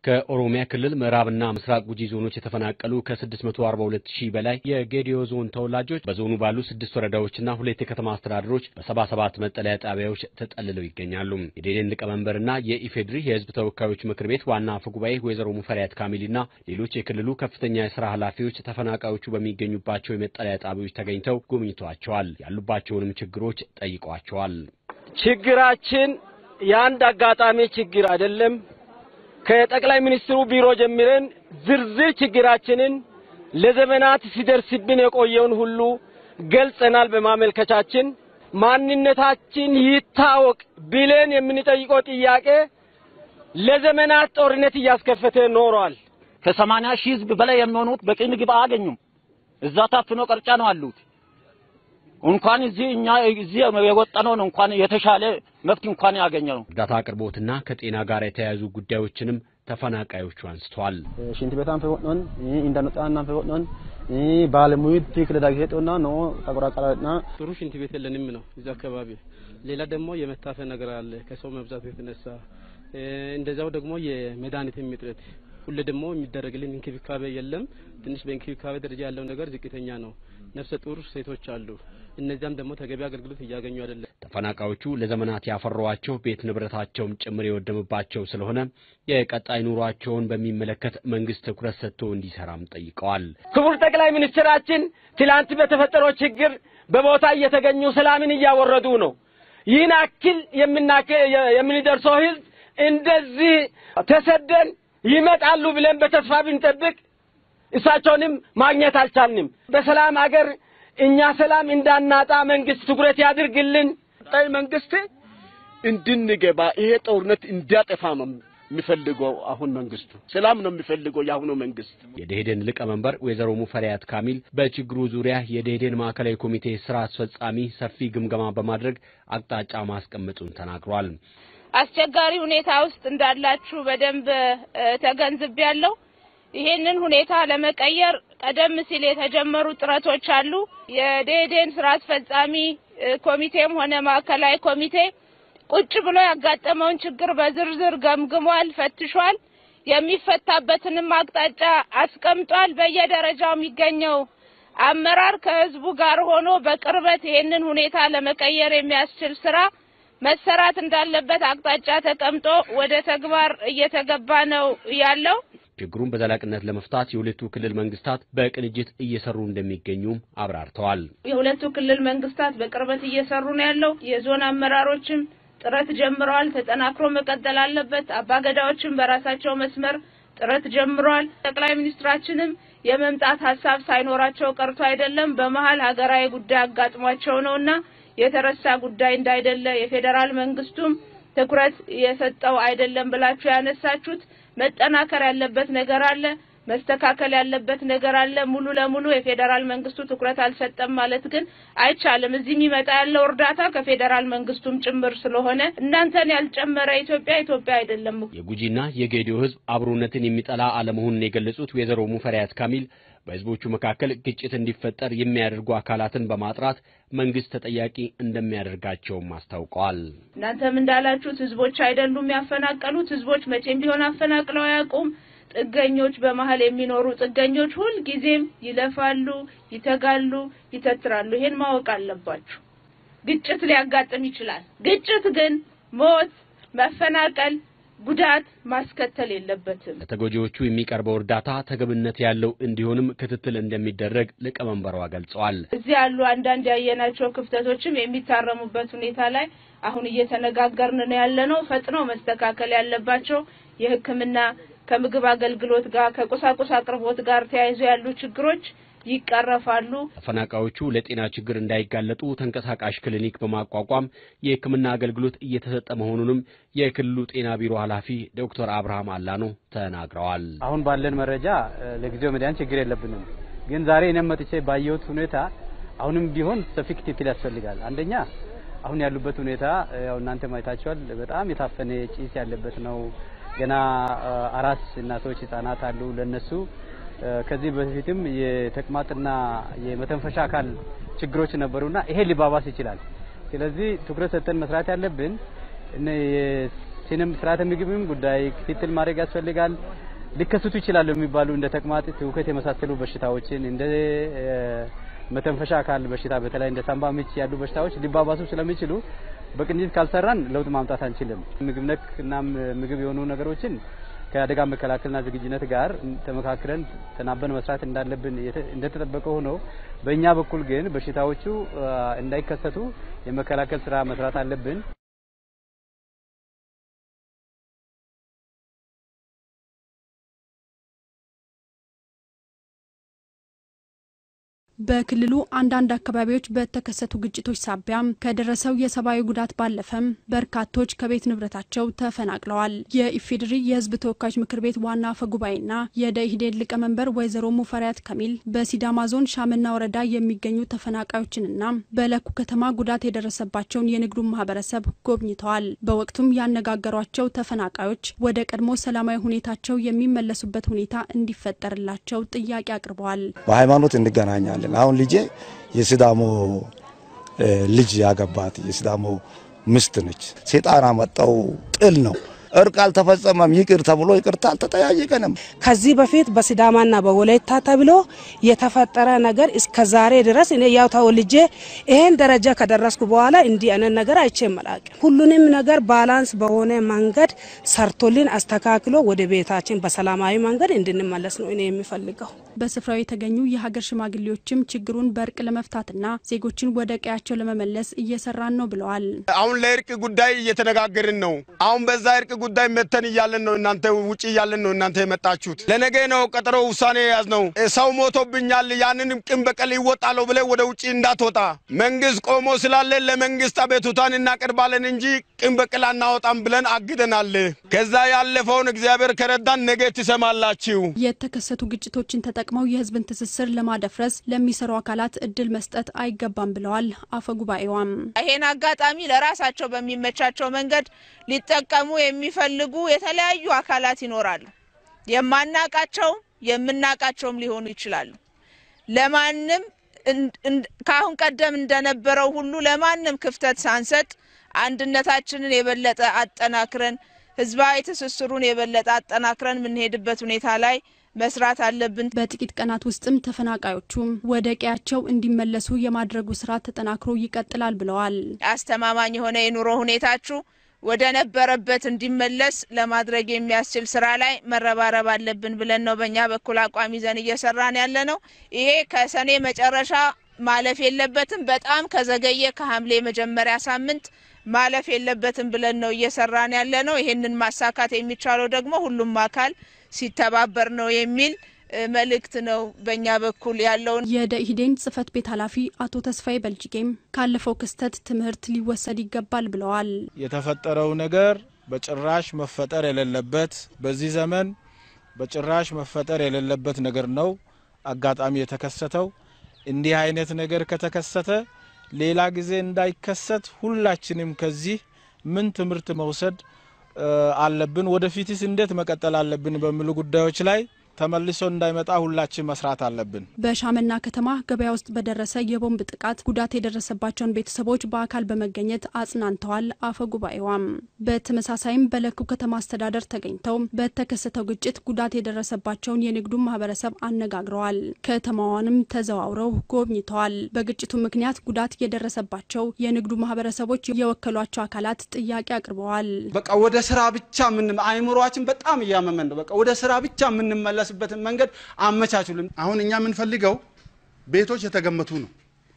ከኦሮሚያ ክልል ምዕራብና ምስራቅ ጉጂ ዞኖች የተፈናቀሉ ከ642 ሺህ በላይ የጌዲዮ ዞን ተወላጆች በዞኑ ባሉ ስድስት ወረዳዎችና ሁለት የከተማ አስተዳደሮች በ77 መጠለያ ጣቢያዎች ተጠልለው ይገኛሉ። የዴዴን ሊቀመንበርና የኢፌድሪ የሕዝብ ተወካዮች ምክር ቤት ዋና አፈ ጉባኤ ወይዘሮ ሙፈሪያት ካሚልና ሌሎች የክልሉ ከፍተኛ የስራ ኃላፊዎች ተፈናቃዮቹ በሚገኙባቸው የመጠለያ ጣቢያዎች ተገኝተው ጎብኝተዋቸዋል። ያሉባቸውንም ችግሮች ጠይቀዋቸዋል። ችግራችን የአንድ አጋጣሚ ችግር አይደለም። ከጠቅላይ ሚኒስትሩ ቢሮ ጀምረን ዝርዝር ችግራችንን ለዘመናት ሲደርስብን የቆየውን ሁሉ ገልጸናል። በማመልከቻችን ማንነታችን ይታወቅ ብለን የምንጠይቀው ጥያቄ ለዘመናት ጦርነት እያስከፈተ ኖሯል። ከሰማንያ ሺህ ህዝብ በላይ የሚሆኑት በቂ ምግብ አያገኙም። እዛ ታፍኖ ቀርጫ ነው አሉት። እንኳን እዚህ እኛ እዚህ የወጣነውን እንኳን የተሻለ መፍት እንኳን ያገኘነው እርዳታ አቅርቦትና ከጤና ጋር የተያያዙ ጉዳዮችንም ተፈናቃዮቹ አንስተዋል። ሽንት ቤታን ፈወጥኖን እንዳንጣና ፈወጥኖን ባለሙያ ትክክል ዳግሄጦና ነው ተቆራቀራና ጥሩ ሽንት ቤት የለንም ነው እዚህ አካባቢ። ሌላ ደግሞ የመታፈን ነገር አለ ከሰው መብዛት የተነሳ እንደዛው ደግሞ የመድኃኒትም እጥረት ሁሌ ደግሞ የሚደረግልን እንክብካቤ የለም። ትንሽ በእንክብካቤ ደረጃ ያለው ነገር ዝቅተኛ ነው። ነፍሰ ጡር ሴቶች አሉ። እነዚያም ደግሞ ተገቢ አገልግሎት እያገኙ አይደለም። ተፈናቃዮቹ ለዘመናት ያፈሯቸው ቤት ንብረታቸውም ጭምር የወደመባቸው ስለሆነ የቀጣይ ኑሯቸውን በሚመለከት መንግስት ትኩረት ሰጥቶ እንዲሰራም ጠይቀዋል። ክቡር ጠቅላይ ሚኒስትራችን ትላንት በተፈጠረው ችግር በቦታ እየተገኙ ሰላምን እያወረዱ ነው። ይህን አክል የምንደርሰው ህዝብ እንደዚህ ተሰደን ይመጣሉ ብለን በተስፋ ብንጠብቅ እሳቸውንም ማግኘት አልቻልንም። በሰላም አገር እኛ ሰላም እንዳናጣ መንግስት ትኩረት ያድርግልን። ቀጣይ መንግስት እንድንገባ ይሄ ጦርነት እንዲያጠፋ ነው የሚፈልገው። አሁን መንግስቱ ሰላም ነው የሚፈልገው የአሁኑ መንግስት። የደኢህዴን ሊቀመንበር ወይዘሮ ሙፈሪያት ካሚል በችግሩ ዙሪያ የደኢህዴን ማዕከላዊ ኮሚቴ ስራ አስፈጻሚ ሰፊ ግምገማ በማድረግ አቅጣጫ ማስቀመጡን ተናግሯል። አስቸጋሪ ሁኔታ ውስጥ እንዳላችሁ በደንብ ተገንዝቤያለሁ። ይሄንን ሁኔታ ለመቀየር ቀደም ሲል የተጀመሩ ጥረቶች አሉ። የደኢህዴን ስራ አስፈጻሚ ኮሚቴም ሆነ ማዕከላዊ ኮሚቴ ቁጭ ብሎ ያጋጠመውን ችግር በዝርዝር ገምግሟል፣ ፈትሿል። የሚፈታበትንም አቅጣጫ አስቀምጧል። በየደረጃው የሚገኘው አመራር ከህዝቡ ጋር ሆኖ በቅርበት ይሄንን ሁኔታ ለመቀየር የሚያስችል ስራ መሰራት እንዳለበት አቅጣጫ ተቀምጦ ወደ ተግባር እየተገባ ነው ያለው። ችግሩን በዘላቂነት ለመፍታት የሁለቱ ክልል መንግስታት በቅንጅት እየሰሩ እንደሚገኙም አብራርተዋል። የሁለቱ ክልል መንግስታት በቅርበት እየሰሩ ነው ያለው። የዞን አመራሮችም ጥረት ጀምረዋል። ተጠናክሮ መቀጠል አለበት። አባገዳዎችም በራሳቸው መስመር ጥረት ጀምረዋል። ጠቅላይ ሚኒስትራችንም የመምጣት ሀሳብ ሳይኖራቸው ቀርቶ አይደለም፣ በመሀል ሀገራዊ ጉዳይ አጋጥሟቸው ነውና የተረሳ ጉዳይ እንዳይደለ የፌዴራል መንግስቱም ትኩረት የሰጠው አይደለም ብላችሁ ያነሳችሁት መጠናከር ያለበት ነገር አለ፣ መስተካከል ያለበት ነገር አለ። ሙሉ ለሙሉ የፌዴራል መንግስቱ ትኩረት አልሰጠም ማለት ግን አይቻልም። እዚህ የሚመጣ ያለው እርዳታ ከፌዴራል መንግስቱም ጭምር ስለሆነ እናንተን ያልጨመረ ኢትዮጵያ ኢትዮጵያ አይደለም። የጉጂና የጌዲዮ ህዝብ አብሮነትን የሚጠላ አለመሆኑን የገለጹት ወይዘሮ ሙፈሪያት ካሚል በህዝቦቹ መካከል ግጭት እንዲፈጠር የሚያደርጉ አካላትን በማጥራት መንግስት ተጠያቂ እንደሚያደርጋቸውም አስታውቀዋል። እናንተም እንዳላችሁት ህዝቦች አይደሉም ያፈናቀሉት። ህዝቦች መቼም ቢሆን አፈናቅለው አያውቁም። ጥገኞች፣ በመሀል የሚኖሩ ጥገኞች ሁል ጊዜም ይለፋሉ፣ ይተጋሉ፣ ይተትራሉ። ይሄን ማወቅ አለባችሁ። ግጭት ሊያጋጥም ይችላል። ግጭት ግን ሞት፣ መፈናቀል ጉዳት ማስከተል የለበትም። ለተጎጂዎቹ የሚቀርበው እርዳታ ተገብነት ያለው እንዲሆንም ክትትል እንደሚደረግ ሊቀመንበሯ ገልጸዋል። እዚህ ያሉ አንዳንድ ያየናቸው ክፍተቶችም የሚታረሙበት ሁኔታ ላይ አሁን እየተነጋገርን ነው ያለነው። ፈጥነው መስተካከል ያለባቸው የሕክምና ከምግብ አገልግሎት ጋር ከቁሳቁስ አቅርቦት ጋር ተያይዞ ያሉ ችግሮች ይቀረፋሉ። ተፈናቃዮቹ ለጤና ችግር እንዳይጋለጡ ተንቀሳቃሽ ክሊኒክ በማቋቋም የሕክምና አገልግሎት እየተሰጠ መሆኑንም የክልሉ ጤና ቢሮ ኃላፊ ዶክተር አብርሃም አላኖ ተናግረዋል። አሁን ባለን መረጃ ለጊዜው መድኃኒት ችግር የለብንም። ግን ዛሬ እኔም መጥቼ ባየሁት ሁኔታ አሁንም ቢሆን ሰፊ ክትትል ያስፈልጋል። አንደኛ አሁን ያሉበት ሁኔታ ያው እናንተ ማየታችኋል። በጣም የታፈነ ጭስ ያለበት ነው። ገና አራስ እናቶች፣ ህጻናት አሉ ለነሱ ከዚህ በፊትም የተቅማጥና የመተንፈሻ አካል ችግሮች ነበሩና ይሄ ሊባባስ ይችላል። ስለዚህ ትኩረት ሰጥተን መስራት ያለብን ስርዓተ ምግብም ጉዳይ ክትትል ማድረግ ያስፈልጋል። ሊከሰቱ ይችላሉ የሚባሉ እንደ ተቅማጥ፣ ትውከት የመሳሰሉ በሽታዎችን እንደ መተንፈሻ አካል በሽታ በተለይ እንደ ሳምባ ምች ያሉ በሽታዎች ሊባባሱ ስለሚችሉ በቅንጅት ካልሰራን ለውጥ ማምጣት አንችልም። ምግብ ነክ እና ምግብ የሆኑ ነገሮችን ከአደጋ መከላከልና ዝግጁነት ጋር ተመካክረን ተናበን መስራት እንዳለብን እንደተጠበቀ ሆኖ በእኛ በኩል ግን በሽታዎቹ እንዳይከሰቱ የመከላከል ስራ መስራት አለብን። በክልሉ አንዳንድ አካባቢዎች በተከሰቱ ግጭቶች ሳቢያም ከደረሰው የሰብአዊ ጉዳት ባለፈም በርካቶች ከቤት ንብረታቸው ተፈናቅለዋል። የኢፌዴሪ የሕዝብ ተወካዮች ምክር ቤት ዋና አፈ ጉባኤና የደኢህዴን ሊቀመንበር ወይዘሮ ሙፈሪያት ከሚል በሲዳማ ዞን ሻምና ወረዳ የሚገኙ ተፈናቃዮችንና በለኩ ከተማ ጉዳት የደረሰባቸውን የንግዱን ማህበረሰብ ጎብኝተዋል። በወቅቱም ያነጋገሯቸው ተፈናቃዮች ወደ ቀድሞ ሰላማዊ ሁኔታቸው የሚመለሱበት ሁኔታ እንዲፈጠርላቸው ጥያቄ አቅርበዋል። በሃይማኖት እንገናኛለን። አሁን ልጄ የሲዳሞ ልጅ ያገባት የሲዳሞ ምስት ነች። ሴጣን አመጣው ጥል ነው። እርቅ አልተፈጸመም። ይቅር ተብሎ ይቅርታ አልተጠያየቀንም። ከዚህ በፊት በሲዳማና በወላይታ ተብሎ የተፈጠረ ነገር እስከ ዛሬ ድረስ እኔ ያው ተወልጄ ይሄን ደረጃ ከደረስኩ በኋላ እንዲህ አይነት ነገር አይቼ አላውቅም። ሁሉንም ነገር ባላንስ በሆነ መንገድ ሰርቶልን አስተካክሎ ወደ ቤታችን በሰላማዊ መንገድ እንድንመለስ ነው እኔ የሚፈልገው። በስፍራው የተገኙ የሀገር ሽማግሌዎችም ችግሩን በእርቅ ለመፍታትና ዜጎችን ወደ ቀያቸው ለመመለስ እየሰራን ነው ብለዋል። አሁን ለእርቅ ጉዳይ እየተነጋገርን ነው። አሁን በዛ እርቅ ጉዳይ መተን እያለን ነው እናንተ ውጭ እያለን ነው እናንተ የመጣችሁት። ለነገ ነው ቀጠሮ ውሳኔ የያዝ ነው። ሰው ሞቶብኛል፣ ያንንም ቅን በቀል ይወጣለሁ ብለ ወደ ውጭ እንዳትወጣ መንግስት ቆሞ ስላለ ለመንግስት አቤቱታን እናቀርባለን እንጂ ቅን በቀል አናወጣም ብለን አግደናል። ከዛ ያለፈውን እግዚአብሔር ከረዳን ነገ ትሰማላችሁ። የተከሰቱ ግጭቶችን ተጠቅመው የህዝብን ትስስር ለማደፍረስ ለሚሰሩ አካላት እድል መስጠት አይገባም ብለዋል አፈ ጉባኤዋም። ይሄን አጋጣሚ ለራሳቸው በሚመቻቸው መንገድ ሊጠቀሙ የሚፈልጉ የተለያዩ አካላት ይኖራሉ። የማናቃቸውም የምናቃቸውም ሊሆኑ ይችላሉ። ለማንም ከአሁን ቀደም እንደነበረው ሁሉ ለማንም ክፍተት ሳንሰጥ አንድነታችንን የበለጠ አጠናክረን ህዝባዊ ትስስሩን የበለጠ አጠናክረን የምንሄድበት ሁኔታ ላይ መስራት አለብን። በጥቂት ቀናት ውስጥም ተፈናቃዮቹም ወደ ቀያቸው እንዲመለሱ የማድረጉ ስራ ተጠናክሮ ይቀጥላል ብለዋል። አስተማማኝ የሆነ የኑሮ ሁኔታችሁ ወደ ነበረበት እንዲመለስ ለማድረግ የሚያስችል ስራ ላይ መረባረብ አለብን ብለን ነው በእኛ በኩል አቋም ይዘን እየሰራን ያለ ነው። ይሄ ከሰኔ መጨረሻ ማለፍ የለበትም። በጣም ከዘገየ ከሐምሌ መጀመሪያ ሳምንት ማለፍ የለበትም ብለን ነው እየሰራን ያለ ነው። ይሄንን ማሳካት የሚቻለው ደግሞ ሁሉም አካል ሲተባበር ነው የሚል መልእክት ነው በእኛ በኩል ያለውን። የደኢህዴን ጽህፈት ቤት ኃላፊ አቶ ተስፋዬ በልጅጌም ካለፈው ክስተት ትምህርት ሊወሰድ ይገባል ብለዋል። የተፈጠረው ነገር በጭራሽ መፈጠር የሌለበት በዚህ ዘመን በጭራሽ መፈጠር የሌለበት ነገር ነው አጋጣሚ የተከሰተው። እንዲህ አይነት ነገር ከተከሰተ ሌላ ጊዜ እንዳይከሰት ሁላችንም ከዚህ ምን ትምህርት መውሰድ አለብን፣ ወደፊትስ እንዴት መቀጠል አለብን በሚሉ ጉዳዮች ላይ ተመልሶ እንዳይመጣ ሁላችን መስራት አለብን። በሻመና ከተማ ገበያ ውስጥ በደረሰ የቦምብ ጥቃት ጉዳት የደረሰባቸውን ቤተሰቦች በአካል በመገኘት አጽናንተዋል አፈ ጉባኤዋም። በተመሳሳይም በለኩ ከተማ አስተዳደር ተገኝተው በተከሰተው ግጭት ጉዳት የደረሰባቸውን የንግዱን ማህበረሰብ አነጋግረዋል። ከተማዋንም ተዘዋውረው ጎብኝተዋል። በግጭቱ ምክንያት ጉዳት የደረሰባቸው የንግዱ ማህበረሰቦች የወከሏቸው አካላት ጥያቄ አቅርበዋል። በቃ ወደ ስራ ብቻ ምን አይምሯችን በጣም እያመመን ነው። በቃ ወደ ስራ ብቻ የምንመለስ በትን መንገድ አመቻቹልን። አሁን እኛ የምንፈልገው ቤቶች የተገመቱ ነው።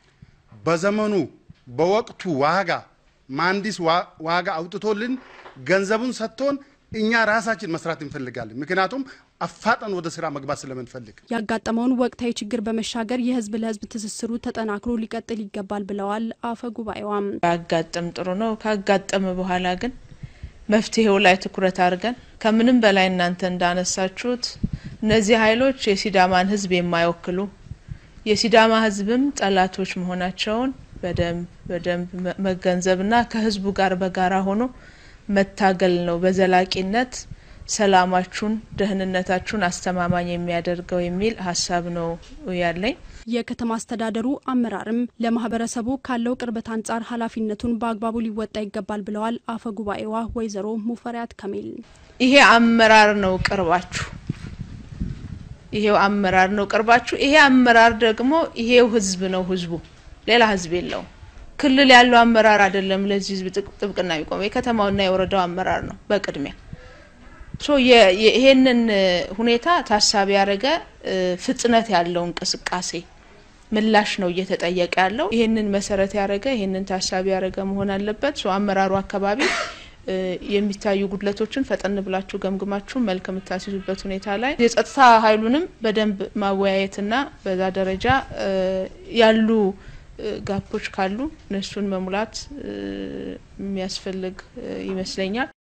በዘመኑ በወቅቱ ዋጋ መሀንዲስ ዋጋ አውጥቶልን ገንዘቡን ሰጥቶን እኛ ራሳችን መስራት እንፈልጋለን። ምክንያቱም አፋጠን ወደ ስራ መግባት ስለምንፈልግ ያጋጠመውን ወቅታዊ ችግር በመሻገር የህዝብ ለህዝብ ትስስሩ ተጠናክሮ ሊቀጥል ይገባል ብለዋል አፈ ጉባኤዋም። ያጋጥም ጥሩ ነው። ካጋጠመ በኋላ ግን መፍትሄው ላይ ትኩረት አድርገን ከምንም በላይ እናንተ እንዳነሳችሁት እነዚህ ኃይሎች የሲዳማን ህዝብ የማይወክሉ የሲዳማ ህዝብም ጠላቶች መሆናቸውን በደንብ በደንብ መገንዘብና ከህዝቡ ጋር በጋራ ሆኖ መታገል ነው በዘላቂነት ሰላማችሁን፣ ደህንነታችሁን አስተማማኝ የሚያደርገው የሚል ሀሳብ ነው ያለኝ። የከተማ አስተዳደሩ አመራርም ለማህበረሰቡ ካለው ቅርበት አንጻር ኃላፊነቱን በአግባቡ ሊወጣ ይገባል ብለዋል አፈ ጉባኤዋ ወይዘሮ ሙፈሪያት ከሚል። ይሄ አመራር ነው ቅርባችሁ፣ ይሄው አመራር ነው ቅርባችሁ። ይሄ አመራር ደግሞ ይሄው ህዝብ ነው ህዝቡ፣ ሌላ ህዝብ የለውም። ክልል ያለው አመራር አይደለም ለዚህ ህዝብ ጥብቅና የሚቆመው የከተማውና የወረዳው አመራር ነው በቅድሚያ ሶ ይሄንን ሁኔታ ታሳቢ ያደረገ ፍጥነት ያለው እንቅስቃሴ ምላሽ ነው እየተጠየቀ ያለው። ይሄንን መሰረት ያደረገ ይሄንን ታሳቢ ያደረገ መሆን አለበት። ሶ አመራሩ አካባቢ የሚታዩ ጉድለቶችን ፈጠን ብላችሁ ገምግማችሁ መልክ የምታስይዙበት ሁኔታ ላይ የጸጥታ ኃይሉንም በደንብ ማወያየትና በዛ ደረጃ ያሉ ጋፖች ካሉ እነሱን መሙላት የሚያስፈልግ ይመስለኛል።